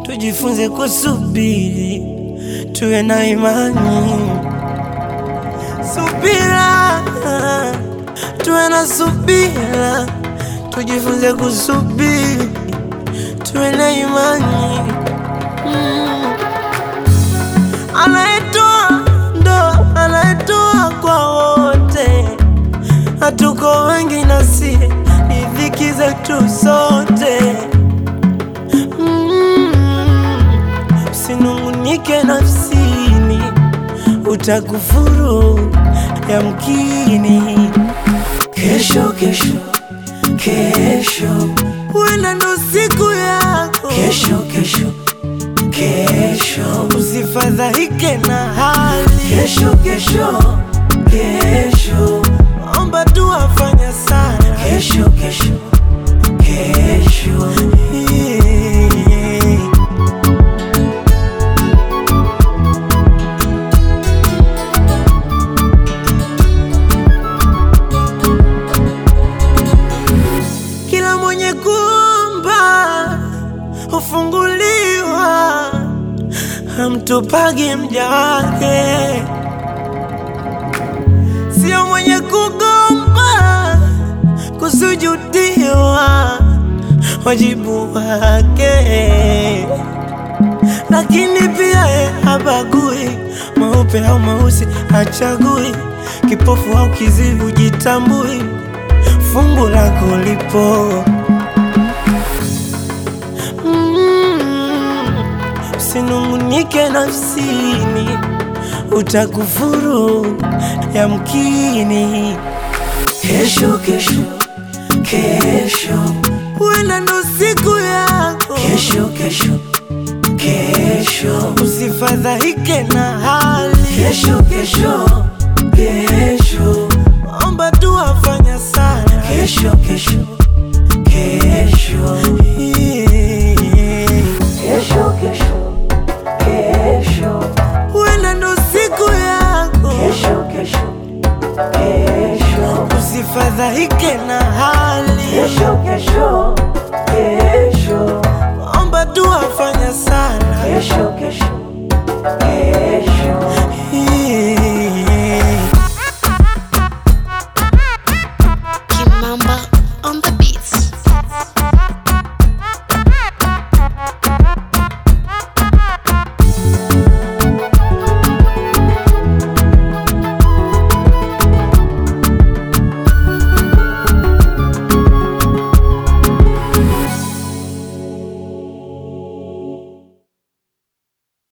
tujifunze kusubiri, tuwe na imani, subira, tuwe na subira, tujifunze kusubiri, tuwe na imani mm. Anayetoa ndo anayetoa kwa wote, hatuko wengi nasi ni dhiki zetu sote mm. Usinungunike nafsini, utakufuru yamkini. Kesho, kesho, kesho, huenda ndo siku yako. Kesho, kesho, kesho, usifadhaike na hali. Kesho, kesho, kesho, omba tu afanya sana. Kesho, kesho, kesho, yeah. Kila mwenye kuomba hufunguliwa, hamtupagi mja wake. Sio mwenye kugomba kusujudiwa, wajibu wake. Lakini pia ye habagui meupe au meusi, hachagui kipofu au kizivu, jitambui fungu lako lipo. Mm, Usinungunike nafsini, utakufuru yamkini. Kesho, kesho, kesho, huenda ndo siku yako. Kesho, kesho, kesho, usifadhaike na hali. Kesho, kesho, kesho, omba tu afanya sana. Kesho, kesho, kesho, yeah. Kesho, kesho, kesho, huenda ndo siku yako. Kesho, kesho, kesho, usifadhaike na hali. Kesho, kesho, kesho, omba tu afanya sana. Kesho, kesho, kesho